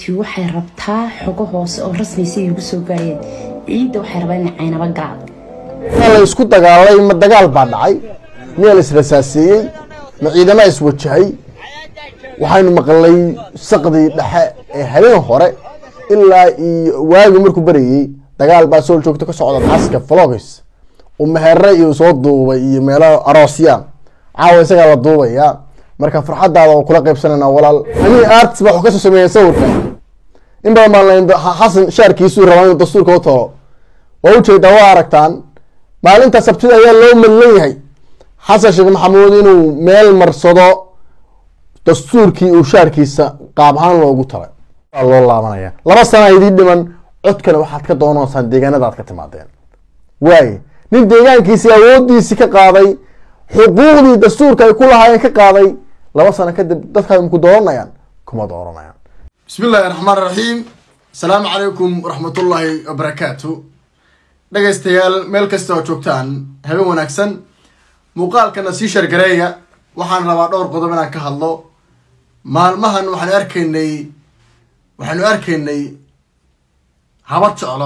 ti waxay rabtaa xogo hoose oo rasmaysa igu soo gaareen ciidda waxay rabaa inay caynaba galaan la isku dagaalay ma dagaal baa dhacay miyaa la israsaaseeyey ma ciidama iswajahay waxaynu maqlay saqdii dhexe ee habeen hore ilaa iyo waagi markuu barayey dagaal baa soo joogto ka socda xaska flogis uu mehere iyo soo duubay iyo meelo aroosya caawa isagaa la duubaya marka farxadaada oo kula qaybsanayna walaal ani arts baa waxu kasoo sameeyay sawirka in badan baan lahayn xasan shaarkiisuu rabaa inuu dastuurka u talo waa ujeedaa waa aragtaan maalinta sabtida ayaa loo madlan yahay xasan sheekh maxamuud inuu meel marsado dastuurkii uu shaarkiisa qaab ahaan loogu talay waa loo laabanaya laba sana idiin dhiman codkana waxaad ka doonaysaan deegaanada aad ka timaadeen waaye nin deegaankiisii awoodiisii ka qaaday xuquuqdii dastuurka ay ku lahaayeen ka qaaday laba sano kadib dadkaa ku dooranayaan kuma dooranayaan bismi illaahi raxmaan raxiim asalaamu calaykum waraxmatullaahi wabarakaatu dhegaystayaal meel kasta oo joogtaan habeen wanaagsan muuqaalkana sii shargareeya waxaan rabaa dhowr qodob inaan ka hadlo maalmahan waxaanu arkaynay waxaanu arkaynay habar jeclo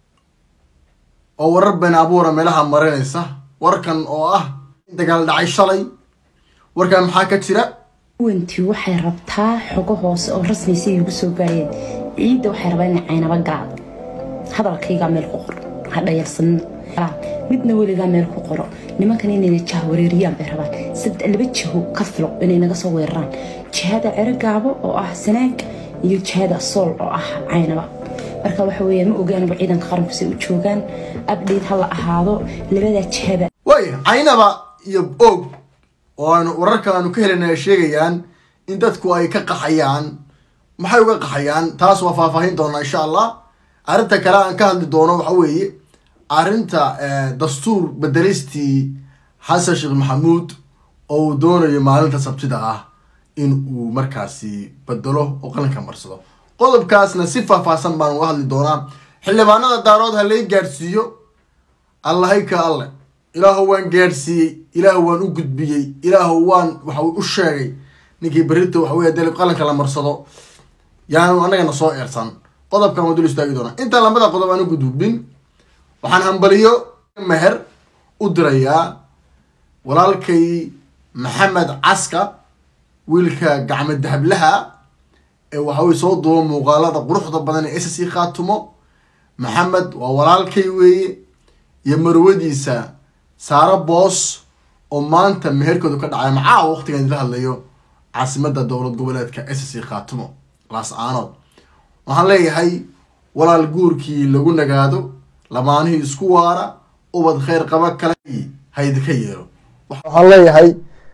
oo warar been abuura meelaha marinaysa warkan oo ah dagaal dhacay shalay warkan maxaa ka jira wanti waxay rabtaa xogo hoose oo rasmaysa igu soo gaareen ciidda waxay rabaa inay caynaba galaan hadalkaygaa meel ku qor ha dhayalsanina midna weligaa meel ku qoro nimankan inayna jaha wareeriyaan bay rabaan sad laba jiho ka filo inay naga soo weeraraan jihada cero gaabo oo ah sanaag iyo jihada sool oo ah caynaba marka waxa weeye ma ogaanba ciidanka qaranku say u joogaan abdheyt ha la ahaado labadaa jihaba waaya caynaba iyo og oo aanu wararka aanu ka helana ay sheegayaan in dadku ay ka qaxayaan maxay uga qaxayaan taas waa faahfaahin doonaa insha allah arrinta kale aan ka hadli doono waxa weeye arrinta dastuur bedelistii xasan sheekh maxamuud oo uu doonayo maalinta sabtida ah in uu markaasi bedelo oo qalinka marsado qodobkaasna si faahfaahsan baan uga hadli doonaa xildhibaanada daarood ha lay gaadhsiiyo allahayka alle ilaahu waan gaadhsiiyey ilaahu waan u gudbiyey ilaahu waan waxa u sheegay ninkii berrito waxa wey dee qalinka la marsado yaanu annagana soo eersan qodobkan waa dul istaagi doonaa intaan lambada qodob aan u gudubin waxaan hambaliyo meher u dirayaa walaalkay maxamed caska wiilka gacmo dahablaha ee waxawey soo duuba muuqaalada quruxda badan ee ss khaatumo maxamed waa walaalkay weeye iyo marwadiisa saaro boos oo maanta meherkoodu ka dhacay macaa waqtigan idila hadlayo caasimada dowlad goboleedka ss khaatumo laas aanood waxaan leeyahay walaal guurkii lagu nagaado lamaanihii isku waara ubad kheyr qaba kale haydika yeelo waxaan leeyahay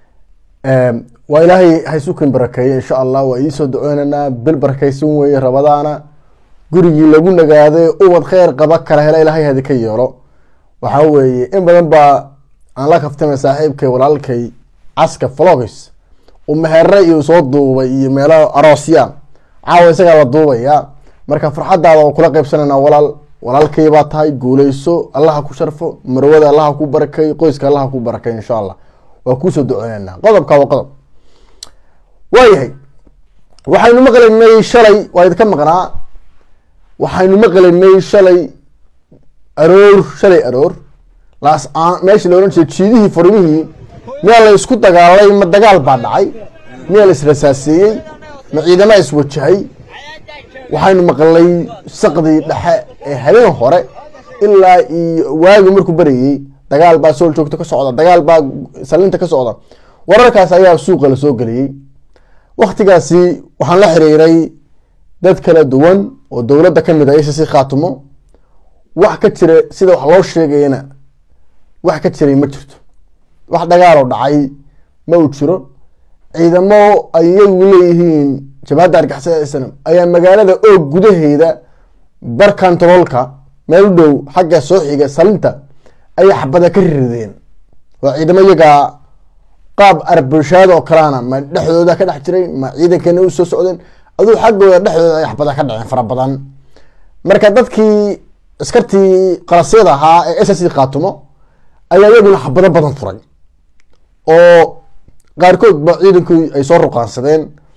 waa ilaahay haysukin barakeeye insha allah waa iisoo duceynaynaa bil barakeysan weeye rabadaana gurigii lagu nagaaday ubad kheyr qaba kala hela ilaahay haydika yeelo waxaa weeye in badan baa aan la kaftamay saaxiibkay walaalkay caska flogis uu mehere iyo soo duubay iyo meelo aroosya caawa isagaa la duubaya marka farxadaada oo kula qaybsanayna walaal walaalkay baa tahay guuleyso allaha ku sharfo marwada allaha ku barakay qoyska allaha ku barakay insha allah waa kuusoo duceynayna qodobka waa qodob waayahay waxaynu maqlaynay shalay waa idinka maqnaa waxaynu maqlaynay shalay aroor shalay aroor laas meeshii la ohan jiray jiidihii furmihii miyaa la isku dagaalay ma dagaal baa dhacay miyaa la israsaaseeyey ma ciidama iswajahay waxaynu maqlay saqdii dhexe ee habeen hore ilaa iyo waagi markuu barayey dagaal baa soo joogto ka socda dagaal baa salinta ka socda wararkaas ayaa suuqa lasoo geliyey waktigaasi waxaan la xiriiray dad kala duwan oo dowladda ka mid a ss khaatumo wax ka jira sida wax loo sheegayana wax ka jiray ma jirto wax dagaaloo dhacay ma uu jiro ciidamo ay iyagu leeyihiin jabhadda argixisada islam ayaa magaalada oog gudaheeda barkantaroolka meel u dhow xagga soo xiga salinta ayay xabada ka rirideen waa ciidamo iyagaa qaab arbulshaada oo kaleana ma dhexdooda ka dhex jiray ma ciidankana u soo socdeen aduu xaggooda dhexdooda ay xabada ka dhaceen fara badan marka dadkii askartii qalasyada ahaa ee ss khaatumo ayaa iyaguna xabado badan furay oo qaarkood ba ciidankii ay soo ruqaansadeen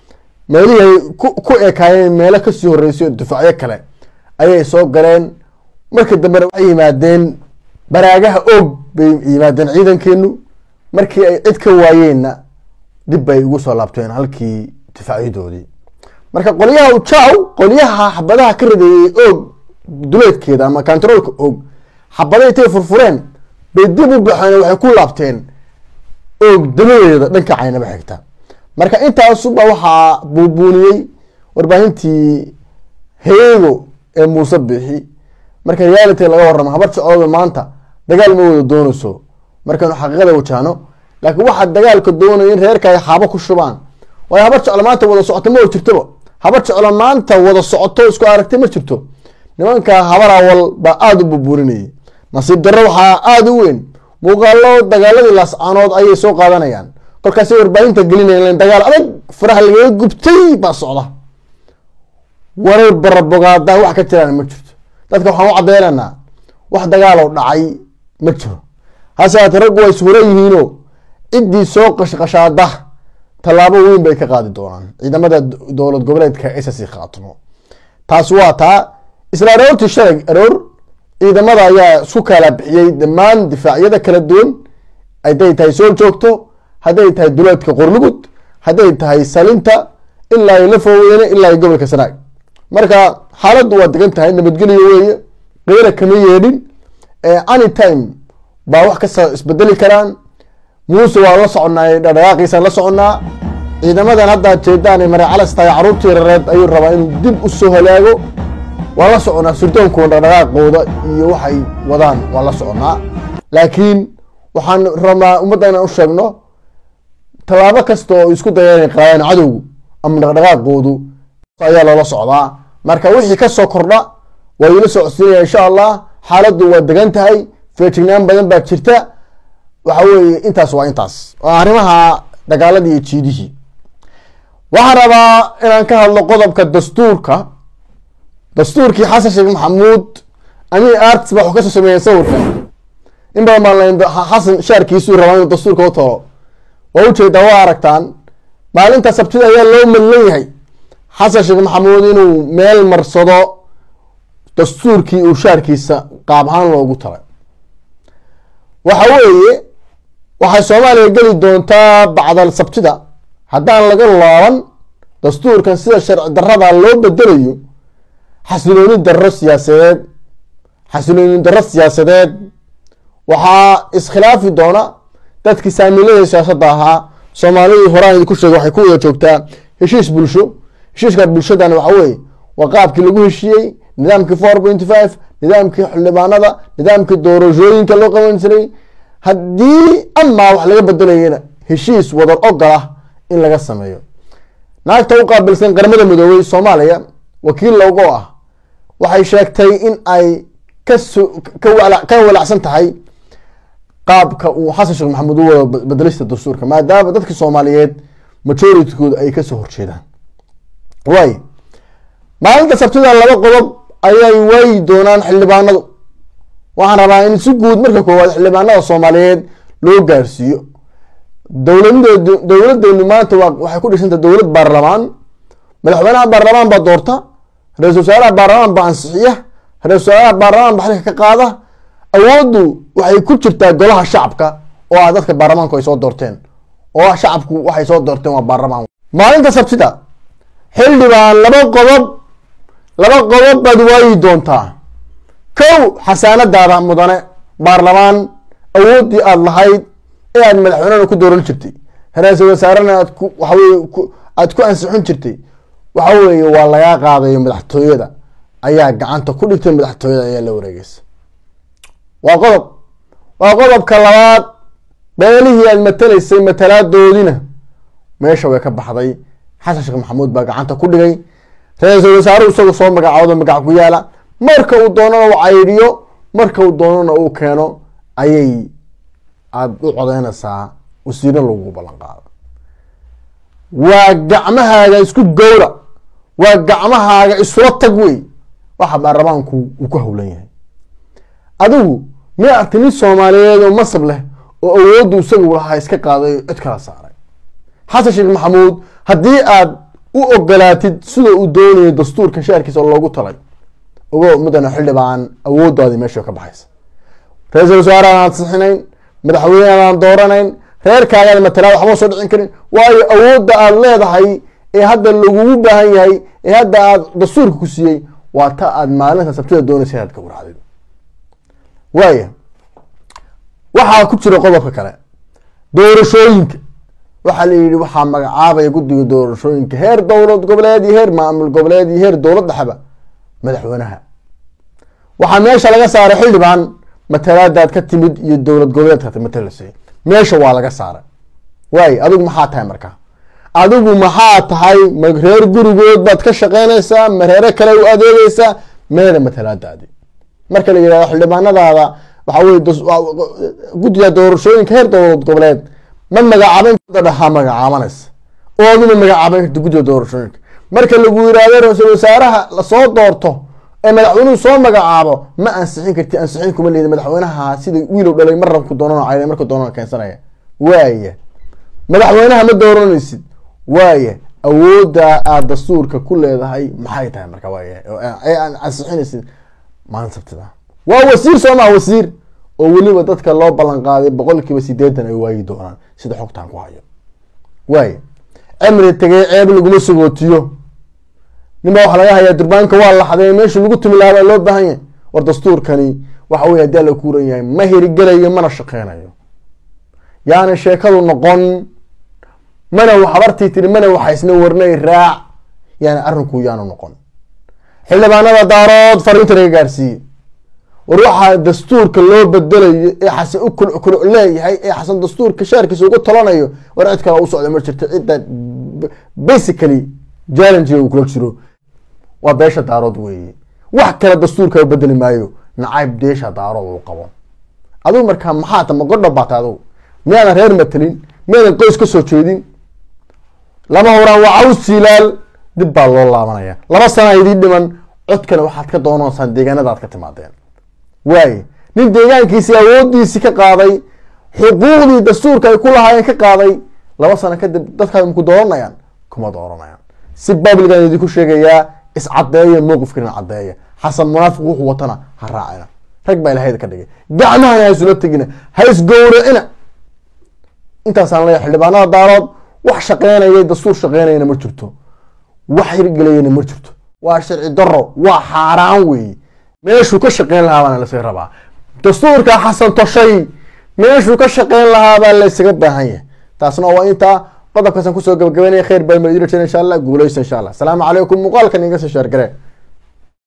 meelihii ay ku ekaayeen meelo kasii horeysay oo dufacyo kale ayay soo galeen markii dambena waxay yimaadeen baraagaha oog bay yimaadeen ciidankeenu markii ay cid ka waayeenna dib bay ugu soo laabteen halkii difacyadoodii marka qolyaha ujaw qolyaha xabadaha ka radeeyey oog duleedkeeda ama controolka oog xabada intay furfureen bay dib u baxeen waxay ku laabteen oog dabadeeda dhanka caynaba xigta marka intaasuba waxaa buubuuniyey warbaahintii heego ee muuse bixi marka reality laga waramo habar jecooda maanta dagaal ma wada doonayso markaynu xaqiiqada wajahno laakiin waxaa dagaalka doonaya in reerka ay xaabo ku shubaan waayo habar jeclo maanta wada socoto ma jirtoba habar jeclo maanta wada socoto isku aragtay ma jirto nimanka habar awal baa aada u bubuurinayay nasiib darro waxaa aada u weyn muuqaalo dagaaladii laascaanood ayay soo qaadanayaan kolkaasay warbaahinta gelinayaan dagaal adag faraha lagaga gubtay baa socda warar barabogaada wax ka jiraan ma jirto dadka waxaan u cadeynaynaa wax dagaaloo dhacay ma jiro hase haatee raggu way suran yihiinoo ciddii soo qashqashaada tallaabo weyn bay ka qaadi doonaan ciidamada dowlad goboleedka ssc khaatimo taas waa taa isla aroortii shalay aroor ciidamada ayaa isku kala bixiyey dhammaan difaacyada kala duwan hadday tahay soo joogto hadday tahay duleedka qorlugud hadday tahay salinta ilaa lafoweyne ilaa gobolka sanaag marka xaaladdu waa degan tahay nabadgelyo weeye qeyra kama yeedhin anytime baa wax kasta isbedeli karaan muuse waa la soconaa dhadhaqaaqiisaan la soconaa ciidamadan hadda jeedaan mare calas tahay caruurtii rareed ayuu rabaa inuu dib u soo halaago waa la soconaa surdoonkooda dhaqdhaqaaqooda iyo waxay wadaan waa la soconaa laakiin waxaan rabnaa ummadda inaan u sheegno tallaabo kasta oo isku daya inay qaadaan cadowgu ama dhaqdhaqaaqoodu ayaa loola socdaa marka wixii kasoo kordha waa iila soo codsiinaya insha allah xaaladdu waa degan tahay feejignaan badan baa jirta waxa weeye intaas waa intaas waa arrimaha dagaaladii iyo jiidihii waxaan rabaa inaan ka hadlo qodobka dastuurka dastuurkii xasan sheekh maxamuud ani arts baa wax kasoo sameeyeen sawirkan in badan baan lahayn xasan shaarkiisuu rabaa inuu dastuurka u talo waa ujeedaa waa aragtaan maalinta sabtida ayaa loo madlan yahay xasan sheekh maxamuud inuu meel marsado dastuurkii uu shaarkiisa qaab ahaan loogu talay waxa weeye waxay soomaaliya geli doontaa bacdal sabtida haddaan laga laaban dastuurkan sida sharci darada loo bedelayo xasilooni darro siyaasadeed xasilooni darro siyaasadeed waxaa iskhilaafi doona dadkii saamilada siyaasadda ahaa soomaalidii horaan idinku sheegay waxay ku wada joogtaa heshiis bulsho heshiiska bulshadan waxa weeye waa qaabkii lagu heshiiyey nidaamkii four point five nidaamkii xildhibaanada nidaamkii doorashooyinka loo qaban jiray haddii amaa wax laga bedelayana heshiis wadar ogol ah in laga sameeyo naagta u qaabilsan qaramada midoobey soomaaliya wakiil loogo ah waxay sheegtay in ay ka walacsan tahay qaabka uu xasan sheekh maxamuud u wado bedelista dastuurka maadaama dadka soomaaliyeed majoritykooda ay kasoo horjeedaan waay maalinta sabtida laba qodob ayay waayi doonaan xildhibaanadu waxaan rabaa in si guud marka koowaad xildhibaanada soomaaliyeed loo gaarsiiyo dowladdeedu dowladeenu maanta waa waxay ku dhisanta dowlad baarlamaan madaxweynaha baarlamaan baa doorta ra-isul wasaaraha baarlamaan baa ansixiya ra-isul wasaaraha baarlamaan baa xilka ka qaada awooddu waxay ku jirtaa golaha shacabka oo ah dadka baarlamaanku ay soo doorteen oo shacabku waxay soo doorteen waa baarlamaan maalinta sabtida xildhibaan laba qodob laba qodob baad waayi doontaa kow xasaanadaada mudane baarlamaan awooddii aada lahayd ee aad madaxweynena ku dooran jirtay ra-iisul wasaarena aad ku waxaweye aada ku ansixin jirtay waxa weeye waa lagaa qaadayo madaxtooyada ayaa gacanta ku dhigtay madaxtooyada ayaa la wareegeysa waa qodob waa qodobka labaad beelihii aad matalaysay matalaadoodina meesha way ka baxday xasan sheekh maxamuud baa gacanta ku dhigay ra-iisul wasaaruhu isagu soo magacaawdo magac ku yaala marka uu doonana uu caydhiyo marka uu doonana uu keeno ayay aada u codeynaysaa wasiiro lagu ballan qaado waa gacmahaaga isku gowra waa gacmahaaga isula tag wey waxa baarlamaanku uu ku howlan yahay adigu mi arti nin soomaaliyeed oo masab leh oo awooddu isagu lahaa iska qaaday cid kala saaray xasan sheekh maxamuud haddii aad u ogolaatid sida uu doonayo dastuurka shaarkiisa oo loogu talay ogo mudana xildhibaan awoodaadii meesha ka baxaysa ra-iisul wasaare aan ansixinayn madaxweyne aan dooranayn reerkaagaad matalaad waxba soo dhicin karin waayo awoodda aad leedahay ee hadda lagugu baahan yahay ee hadda aad dastuurka ku siiyey waa ta aad maalinta sabtida doonaysa inaad ka waracdid waaya waxaa ku jira qodobka kale doorashooyinka waxaa la yidhi waxaa magacaabaya guddiga doorashooyinka heer dowlad goboleed iyo heer maamul goboleed iyo heer dowlad dhexba madaxweynaha waxaa meesha laga saaray xildhibaan matalaadaad ka timid iyo dowlad goboleedka matalasay meesha waa laga saaray waay adigu maxaa tahay markaa adigu maxaa tahay ma reer gurigood baad ka shaqeynaysaa ma reere kale u adeegeysaa meeda matalaadaadi marka la yihahdo xildhibaanadaada waxa weye guddiga doorashooyinka heer dowlad goboleed ma magacaaban ha magacaabanaysa oo aduma magacaaban karta guddiga doorashooyinka marka lagu yihahdo ra-iisul wasaaraha lasoo doorto ee madaxweynuhu soo magacaabo ma ansixin karti ansixin kuma leedi madaxweynaha sida wiilow dhalay mar rabku doonan cayda marku doonan keensanaya waaya madaxweynaha ma dooranaysid waaya awoodda aad dastuurka ku leedahay maxay tahay marka waaya ee aan ansixinaysid maalin sabtida waa wasiir soo maa wasiir oo weliba dadka loo ballan qaaday boqol kiiba sideetan ay waayi doonaan sida xogtaan ku hayo waaya cimri tegay ceeb laguma sagootiyo ninbaa waxaa laga hayaa durbaanka waa laxday meesha lagu tumi lahaa baa loo baahan yahay war dastuurkani waxa weye haddii alla kuuran yahay ma hirigelayo mana shaqeynayo yaani sheekadu noqon mana habartii tiri mana waxaysna warnay raac yaani arrinku yaanu noqon xildhibaanada daarood fariinta laga gaarsiiye war waxaa dastuurka loo bedelayo ee xasan u kulcukuluc leeyahay ee xasan dastuurka shaarkiisa ugu talanayo war cid kale u socda ma jirto cidda basically challenge uu kula jiro waa beesha daarood weeye wax kale dastuurka bedeli maayo nacayb deesha daarood uu qabo adigu markaa maxaa ta magodha baata adigu miyaadan reer matelin miyaadan qoys ka soo jeedin lama horaan waa caws jilaal dib baa loo laabanaya laba sana idiin dhiman codkana waxaad ka doonaysaan deegaanadaad ka timaadeen waaye nin deegaankiisii awoodiisii ka qaaday xuquuqdii dastuurka ay ku lahaayeen ka qaaday laba sano kadib dadkaa maku dooranayaan kuma dooranayaan si babligan idinku sheegayaa iscadeeya mowqifkana cadeeya xasan munaafiq wuxuu watana ha raacina rag baa ilahayda ka dhigay gacmahana ha isula tegina ha isgowracina intaasaan leeyahay xildhibaanada daarood wax shaqeynaya dastuur shaqeynayana ma jirto wax hirgelayana ma jirto waa sharci daro waa xaaraan weeye meeshuu ka shaqeyn lahaa baana lasaga rabaa dastuurka xasan toshay meeshuu ka shaqeyn lahaa baa laysaga baahan yahay taasna waa intaa qodobkaasaan kusoo gabagabeynaya khayr baa madina jira insha allah guuleysta insha allah asalaamu calaykum muuqaalkan iga soo shaargare